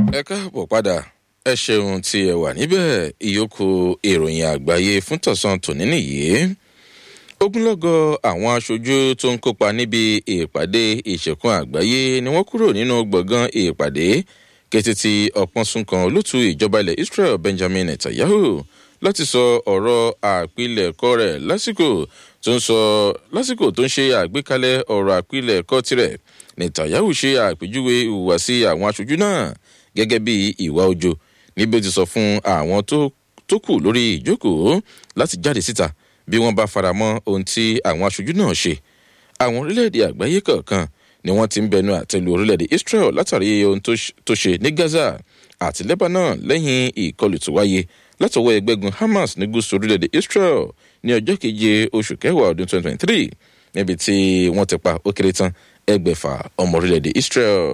ẹ káàbọ̀ padà ẹ ṣeun tí ẹ wà níbẹ̀ ìyókù ìròyìn àgbáyé fún tọ̀sán tòní nìyí ogunlọ́gọ̀ àwọn aṣojú tó ń kópa níbi ìpàdé ìṣẹ̀kùn àgbáyé ni wọ́n kúrò nínú gbọ̀ngàn ìpàdé kété tí ọ̀pọ̀n sunkan olótú ìjọba ilẹ̀ israel benjamin netanyahu láti sọ ọ̀rọ̀ àpilẹ̀kọ rẹ̀ lásìkò tó ń sọ lásìkò tó ń ṣe àgbékalẹ̀ ọ̀rọ̀ àpilẹ̀kọ tirẹ̀ netanyahu ṣe àpèjúwe ìhùwàsí àwọn aṣojú náà gẹ́gẹ́ bí ìwà ojo níbi ó ti sọ fún àwọn tó kù lórí ìjókòó láti jáde síta bí wọ́n bá faramọ́ ohun tí àwọn aṣojú náà ṣe àwọn orílẹ̀-èdè àgbáyé kọ̀ọ̀kan ni wọ́n ti ń bẹnu àtẹlu orílẹ̀-èdè israel látàrí ohun tó ṣe ní gaza àti lebanon lẹ́yìn ìkọlù tó wáyé látọwọ́ ẹgbẹ́gun hamas ní gúúsù orílẹ̀-èdè israel ní ọjọ́ keje oṣù kẹwàá ọdún 2023 níbi tí wọ́n ti pa ó kéré tán ẹgbẹ̀fà ọmọ orílẹ̀-èdè israel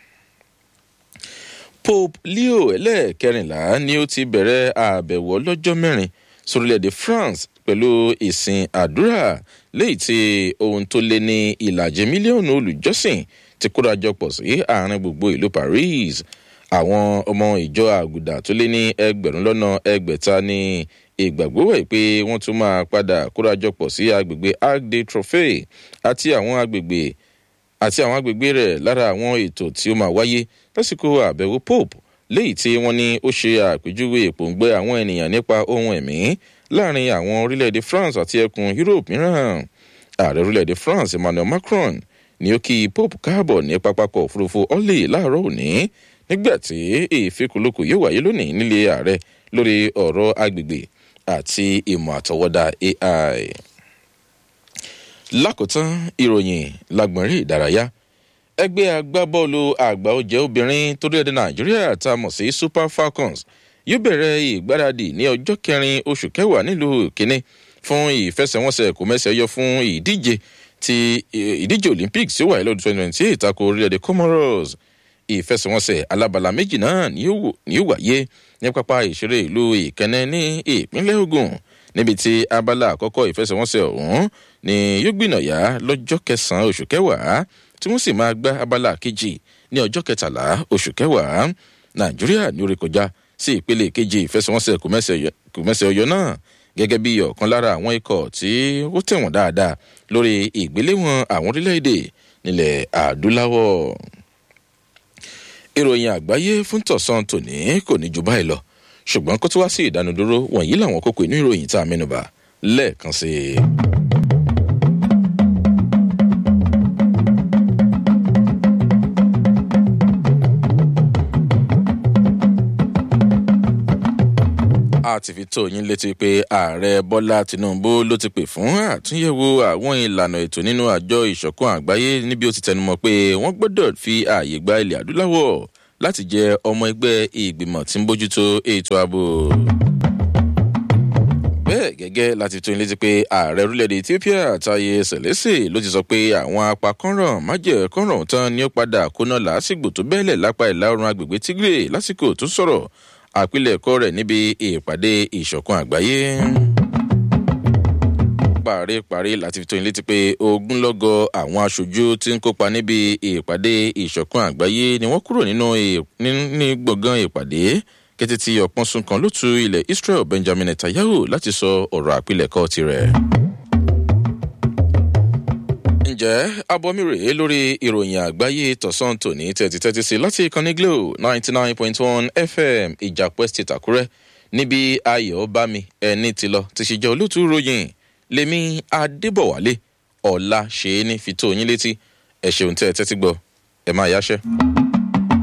pope leo ẹlẹ́ẹ̀kẹrìnlá ni ó ti bẹ̀rẹ̀ àbẹ̀wò ọlọ́jọ́ mẹ́rin sórílẹ̀-èdè france pẹ̀lú ìsìn àdúrà léyìí tí ohun tó lé ní ìlàjì mílíọ̀nù olùjọ́sìn ti kórajọpọ̀ sí àárín gbogbo ìlú paris àwọn ọmọ ìjọ àgùdà tó lé ní ẹgbẹ̀rún lọ́nà ẹgbẹ̀ta ní ìgbàgbọ́ wẹ̀ pé wọ́n tún máa padà kórajọpọ̀ sí agbègbè arc de trophy àti àwọn agbègbè àti àwọn agbègbè rẹ̀ lára àwọn ètò tí ó máa wáyé lásìkò àbẹ̀wò pope léyìí tí wọ́n ní ó ṣe àpèjúwe ìpòǹgbẹ àwọn ènìyàn nípa ohun ẹ̀mí láàrin àwọn orílẹ̀-èdè france àti ẹkùn europe mìíràn ààrẹ orílẹ̀-èdè france emmanuel macron ni ó kí pope káàbọ̀ ní pápákọ̀ òfurufú orly láàárọ̀ òní nígbà tí ìfikùnlukù yóò wáyé lónìí nílé ààrẹ lórí ọ̀rọ̀ agbègbè àti ìmọ̀ àtọwọ́dá ai. lákòótán ìròyìn lágbọ̀nrín ìdárayá ẹgbẹ́ agbábọ́ọ̀lù àgbà ọ̀jẹ̀ obìnrin torílẹ̀-èdè nàìjíríà tá a mọ̀ sí super falcons yóò bẹ̀rẹ̀ ìgbáradì ní ọjọ́ kẹrin oṣù kẹwàá nílùú kínní fún ìfẹsẹ̀wọnsẹ̀ kò mẹ́sẹ̀ yọ fún ìdíje ti ìdíje olympics tí ó wáyé lọ́dún twenty twenty eight tako orílẹ̀-èdè comoros ìfẹsẹ̀wọnsẹ̀ alábala méjì náà ni yóò wáyé ní pápá ìṣeré ìlú ìkẹ́nẹ́ ní ìpínlẹ̀ ogun níbi tí abala àkọ́kọ́ ìfẹsẹ̀wọnsẹ̀ ọ̀hún ni yóò gbìnàyà lọ́jọ́ kẹsàn-án oṣù kẹwàá tí wọ́n sì máa gbá abala kejì ní ọjọ́ kẹtàlá oṣù kẹwàá nàìjíríà ní orí kọjá sí ìpele kejì ìfẹsẹ̀wọnsẹ̀ kòmẹ́sẹ̀ ọyọ náà gẹ́gẹ́ bí ọ̀kan lára àwọn ikọ̀ tí ó tẹ̀wọ̀n dáadáa lórí ìgbéléwọ̀n àwọn orílẹ̀-èdè nílẹ̀ adúláwọ̀. ìròyìn àgbáyé fún tọ̀sán tòní kò ní ju báyìí lọ ṣùgbọ́n kó tó wá sí ìdánudúró wọ̀nyí làwọn kókó inú ìròyìn tá a mẹ́nuba lẹ́ẹ̀kan sí i. a ti fi tó yín létí pé ààrẹ bọ́lá tinubu ló ti pè fún àtúnyẹ̀wò àwọn ìlànà ètò nínú àjọ ìṣọ̀kan àgbáyé níbi ó ti tẹnumọ́ pé wọ́n gbọ́dọ̀ fi ààyè gba ilẹ̀ adúláwọ̀ láti jẹ ọmọ ẹgbẹ́ ìgbìmọ̀ tí ń bójútó ètò ààbò. bẹ́ẹ̀ gẹ́gẹ́ láti tó yín létí pé ààrẹ orílẹ̀-èdè ethiopia taye sẹ̀lẹ́sì ló ti sọ pé àwọn apakọ́nràn májẹ̀kọ́nràn tán ni ó padà kóná làásìgbò tó bẹ́ẹ̀lẹ̀ lápá ìlà oòrùn agbègbè tigray lásìkò tó sọ̀rọ̀ àpilẹ̀kọ rẹ̀ níbi ìpàdé ìṣọ̀kan àgbáyé. paríparí láti fi tó yín létí pé ogunlọ́gọ̀ àwọn aṣojú tí ń kópa níbi ìpàdé ìṣọ̀kan àgbáyé ni wọ́n kúrò nínú ní gbọ̀ngàn ìpàdé kété tí ọ̀pọ̀n sunkan ló tu ilẹ̀ israel benjamin netanyahu láti sọ ọ̀rọ̀ àpilẹ̀kọ tirẹ̀ ǹjẹ́ abọ́mi rèé lórí ìròyìn àgbáyé tọ̀sán tòní tẹ̀tí tẹ́tí sí láti ìkànnì glo ninety nine point one fm ìjàpẹ́ state àkúrẹ́ níbi ayọ̀ bámi ẹni ti lọ ti ṣe jẹ́ olóòtú ròyìn lèmi adébọ̀wálé ọ̀la ṣe é ní fi tó yín létí ẹ̀ ṣeun tẹ́ ẹ tẹ́tí gbọ́ ẹ máa yáṣẹ́.